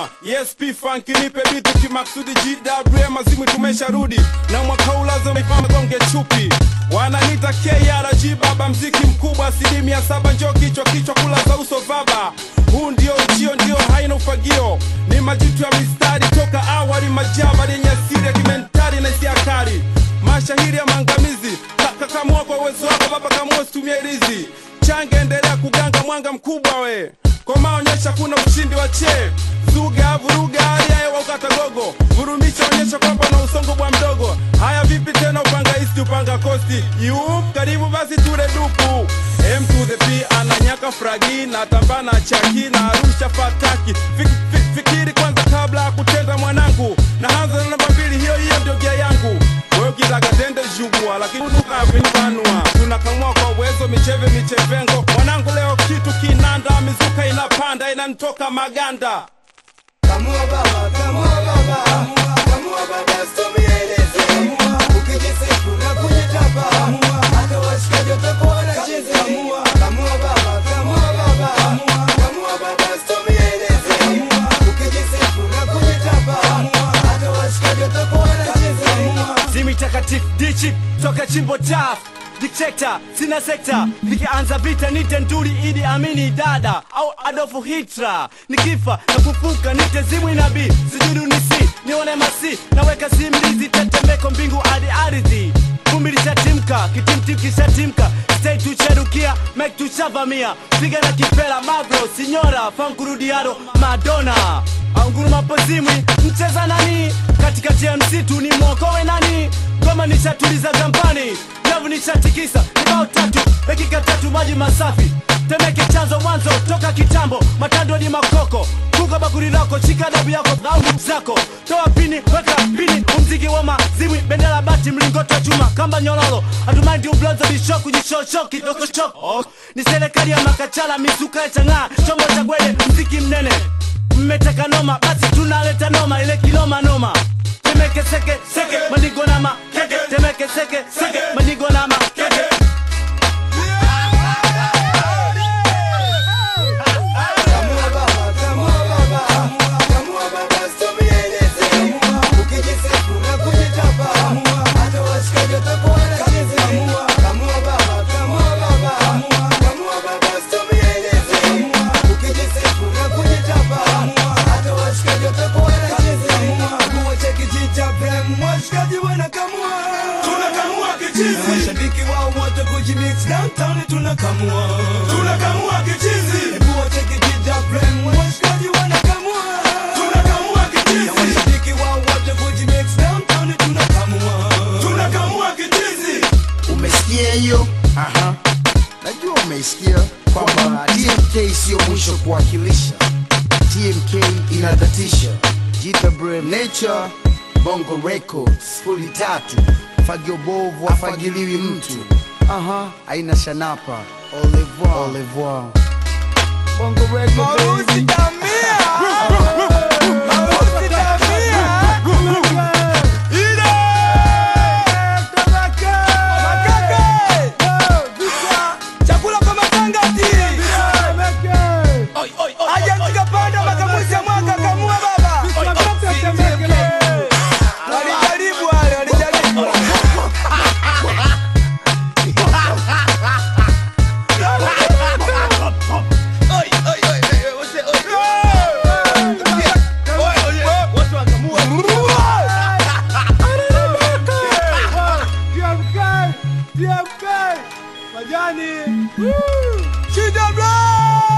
kamua yes p funk nipe bitu kimaksudi gwm azimu tumesharudi na mwaka huu lazima ifanye gonge chupi wananita krg baba mziki mkubwa asilimia saba njo kichwa kichwa kula za uso vaba huu ndio ujio ndio haina ufagio ni majitu ya mistari toka awali majaba yenye asiri ya kimentari na hisia kali mashahiri ya maangamizi Ka- kakamua kwa uwezo wako baba kamua situmie rizi change endelea kuganga mwanga mkubwa we komaonyesha kuna ushindi wa chee zuga vuruga hali ya hewa ukata gogo vurumisha onyesha kwamba na usongo bwa mdogo haya vipi tena upanga isti upanga kosti yup karibu basi ture dupu m to the p ananyaka fragi na tambana chaki na arusha fataki Fik, fik, fikiri kwanza kabla ya kutenda mwanangu na hanza na namba mbili hiyo hiyo ndio gia yangu wewe ukitaka tende jugua lakini tukavinivanua tunakamua kwa uwezo micheve michevengo mwanangu leo kitu kinanda mizuka inapanda inanitoka maganda Kamua baba, kamua baba, kamua baba, situmie ilezi. Ukijisifu na kujitapa, hata washikaji watakuwa wanacheza. Kamua baba, kamua baba, kamua baba, situmie ilezi. Ukijisifu na kujitapa, hata washikaji watakuwa wanacheza. Zimi takatifu dichi toka chimbo taf Dictator, sina sekta nikianza vita nite nduri idi amini dada au Adolf Hitler nikifa na kufuka nite zimwi nabii sijudu nisi nione masi naweka simlizi tetemeko mbingu hadi ardhi vumbi lishatimka kitimtim kishatimka stay tucherukia mek tushavamia piga na kipela magro sinyora fankurudiado madonna anguruma pozimwi mcheza nani katikati ya msitu ni mwokowe nani ngoma nishatuliza gambani nyavu nishatikisa kibao tatu dakika tatu maji masafi temeke chanzo mwanzo toka kitambo matando ni makoko kuka bakuri lako shika dabu yako au nguvu zako toa pini weka pini umziki wa mazimwi bendera bati mlingoto wa chuma kamba nyololo hatumaindi ublonzo bishoku jishosho kidokoshoko oh. ni serikali ya makachala mizuka ya chang'aa chombo cha gwede mziki mnene mmeteka noma basi tunaleta noma ile kiloma noma temeke seke seke manigo na makeke temeke seke seke manigo na makeke Kamua baba, kamua baba, kamua baba, situmie ilezi. Ukijisifu na kujitapa, hata washikaji watakuwa wanacheza. Kamua baba, kamua baba, kamua baba, situmie ilezi. Ukijisifu na kujitapa, hata washikaji watakuwa wanacheza. Kuwa cha kijita prem, washikaji wanakamua. tunakamua kichizi Mashabiki wao wote kujimix downtown tunakamua. tunakamua kichizi Kuwa cha kijita prem, washikaji wanakamua. tunakamua kichizi Mashabiki wao wote kujimix downtown tunakamua. tunakamua kichizi umesikia hiyo Aha. najua umeisikia kwamba tmk siyo mwisho kuwakilisha tmk inadatisha jita brem nature bongo records fuli tatu fagio bovu afagiliwi mtu aha aina shanapa au revoir. Au revoir. bongo record baby. Chakula kwa matangati. Aje tukapanda makamuzi ya mwaka kamua baba. Walijaribu wale, walijaribu. Shida bro!